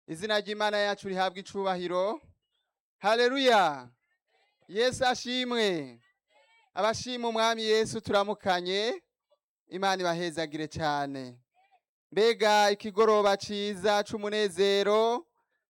izina ry'imana yacu rihabwa icubahiro haleluya yesu ashimwe abashima umwami yesu turamukanye imana ibahezagire cyane mbega ikigoroba ciza c'umunezero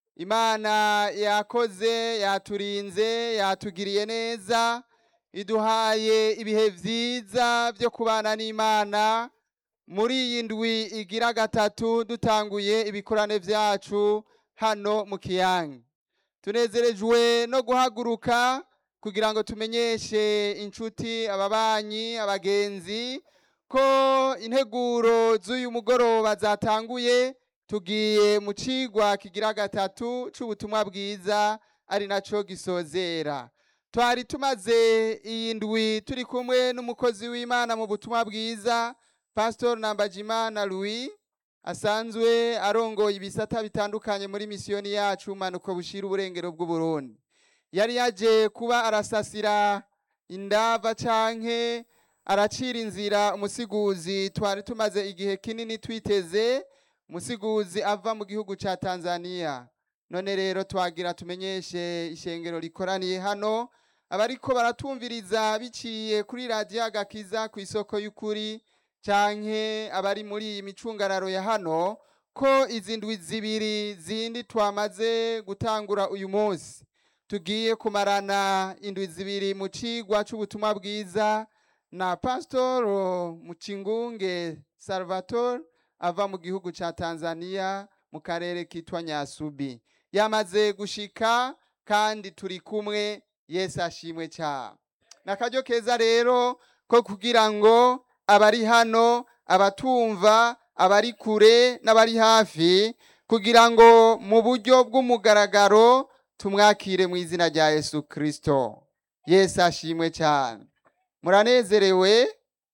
imana yakoze yaturinze yatugiriye neza iduhaye ibihe vyiza vyo kubana n'imana muri iyi ndwi igira gatatu dutanguye ibikorane vyacu hano mu kiyange tunezerejwe no guhaguruka kugira ngo tumenyeshe inshuti ababanyi abagenzi ko integuro z'uyu mugoroba zatanguye tugiye mu cigwa kigira gatatu c'ubutumwa bwiza ari naco gisozera twari tumaze iyi ndwi turi kumwe n'umukozi w'imana mu butumwa bwiza pastor nambajimana louis asanzwe arongoye ibisata bitandukanye muri misiyoni yacu manuko bushira uburengero bw'uburundi yari yaje kuba arasasira indava canke aracira inzira umusiguzi twari tumaze igihe kinini twiteze umusiguzi ava mu gihugu ca tanzania none rero twagira tumenyeshe ishengero rikoraniye hano abariko baratumviriza biciye kuri radiyo agakiza ku isoko y'ukuri canke abari muri iyi micungararo ya hano ko izi ndwi zibiri zindi twamaze gutangura uyu munsi tugiye kumarana indwi zibiri mu cigwa c'ubutumwa bwiza na pasitoro mucingunge salvatore ava mu gihugu ca tanzania mu karere kitwa nyasubi yamaze gushika kandi turi kumwe yesu ashimwe cyane ni akaryo keza rero ko kugira ngo abari hano abatumva abari kure n'abari hafi kugira ngo mu buryo bw'umugaragaro tumwakire mu izina rya yesu kirisito yesu ashimwe cyane muranezerewe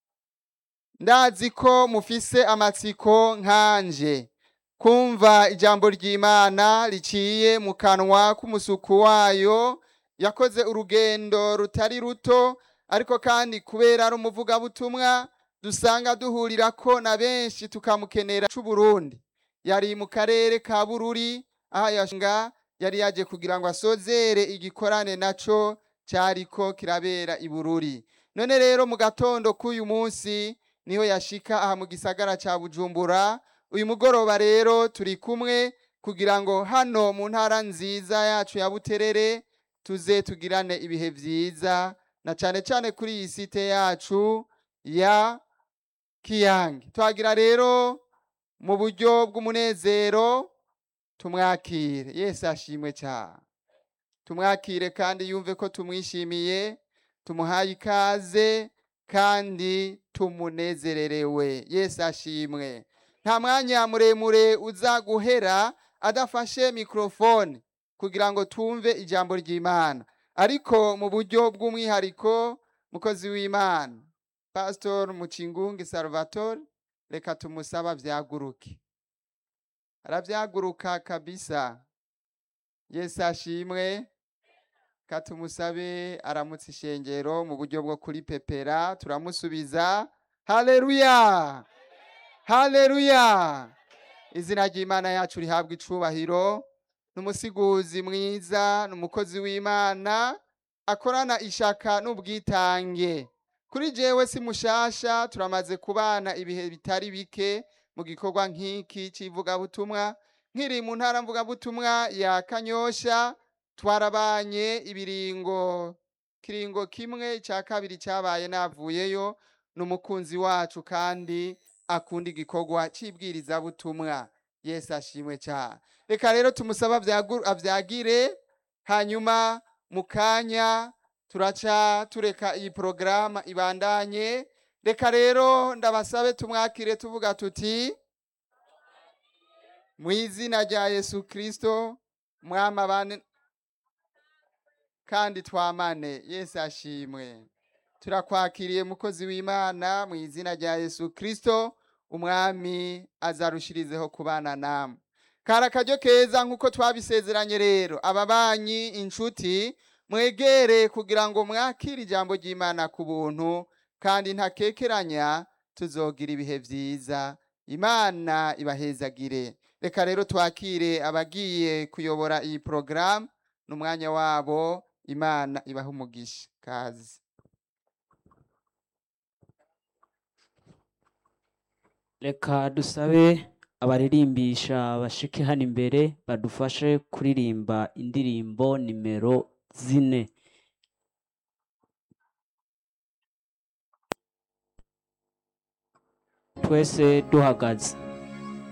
ndazi ko mufise amatsiko nkanje kumva ijambo ry'imana riciye mu kanwa k'umusuku wayo yakoze urugendo rutari ruto ariko kandi kubera ari umuvugabutumwa dusanga duhurira ko na benshi tukamukenera c'uburundi yari mu karere ka bururi aho yashinga yari yaje kugira ngo asozere igikorane naco cyariko kirabera i bururi none rero mu gatondo k'uyu munsi niho yashika aha mu gisagara ca bujumbura uyu mugoroba rero turi kumwe kugira ngo hano mu ntara nziza yacu ya buterere tuze tugirane ibihe vyiza na cane cane kuri iyi site yacu ya kiyange twagira rero mu buryo bw'umunezero tumwakire yesu ashimwe cyane tumwakire kandi yumve ko tumwishimiye tumuhaye ikaze kandi tumunezererewe yesu ashimwe nta mwanya muremure uza guhera adafashe mikorofone kugira ngo twumve ijambo ry'imana ariko mu buryo bw'umwihariko mukozi w'imana pasitori mucingungi salvatore reka tumusaba vyaguruke aravyaguruka kabisa yesu ashimwe katumusabe aramutse ishengero mu buryo bwo kuri pepera turamusubiza haleluya haleluya izina ry'imana yacu rihabwa icubahiro n'umusiguzi mwiza n'umukozi w'imana akorana ishaka n'ubwitange kuri jewe si mushasha turamaze kubana ibihe bitari bike mu gikorwa nk'iki c'ivugabutumwa nkiri mu ntara mvugabutumwa ya kanyosha twarabanye ibiringo kiringo kimwe cya kabiri cyabaye navuyeyo n'umukunzi wacu kandi akunda igikorwa c'ibwirizabutumwa yesu ashimwe cyane reka rero tumusaba avyagire hanyuma mu kanya turaca tureka iyi porogaramu ibandanye reka rero ndabasabe tumwakire tuvuga tuti mu izina rya yesu kirisito mwamabane kandi twamane yesu ashimwe turakwakiriye mukozi w'imana mu izina rya yesu kirisito umwami azarushirizeho kubana namwe kari akaryo keza nk'uko twabisezeranye rero ababanyi inshuti mwegere kugira ngo mwakire ijambo ry'imana ku buntu kandi ntakekeranya tuzogira ibihe byiza imana ibahezagire reka rero twakire abagiye kuyobora iyi porogaramu n'umwanya wabo imana ibaha umugisha kazi reka dusabe abaririmbisha bashike hano imbere badufashe kuririmba indirimbo nimero zine twese duhagaze